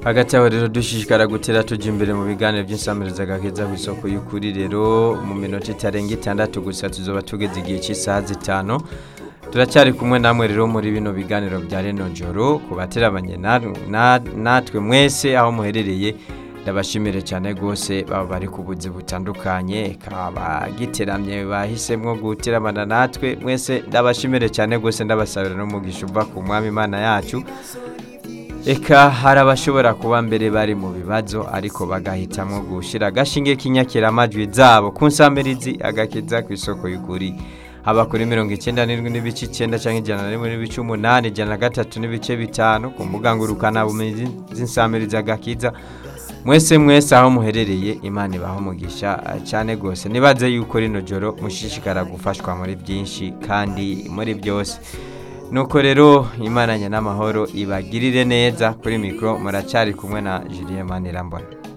hagati aho rero dushishikara gutera tujya imbere mu biganiro by'insamiriza gaheza ku isoko y'ukuri rero mu minota itarenga itandatu gusa tuzoba tugeze igihe cy'isaha zitanu turacyari kumwe namwe rero muri bino biganiro bya reno joro ku baterabanye natwe mwese aho muherereye ndabashimire cyane rwose baba bari ku buzi butandukanye abagiteramye bahisemo guteramana natwe mwese ndabashimire cyane rwose ndabasabira n'umugisha uva ku mwami imana yacu reka hari abashobora kuba mbere bari mu bibazo ariko bagahitamo gushyira agashinge k'inyakiramajwi zabo ku nsamirizi agakiza ku isoko y'ukuri haba kuri mirongo icyenda n'irindwi n'ibice icyenda cyangwa ijana na rimwe n'ibice umunani ijana na gatatu n'ibice bitanu ku mbuga ngurukanabumenyi z'insamirizi agakiza mwese mwese aho muherereye imana ibaho umugisha cyane rwose nibaze yuko rino joro mushishikara gufashwa muri byinshi kandi muri byose nuko rero imana n'amahoro ibagirire neza kuri mikoro muracyari kumwe na julienne manirambona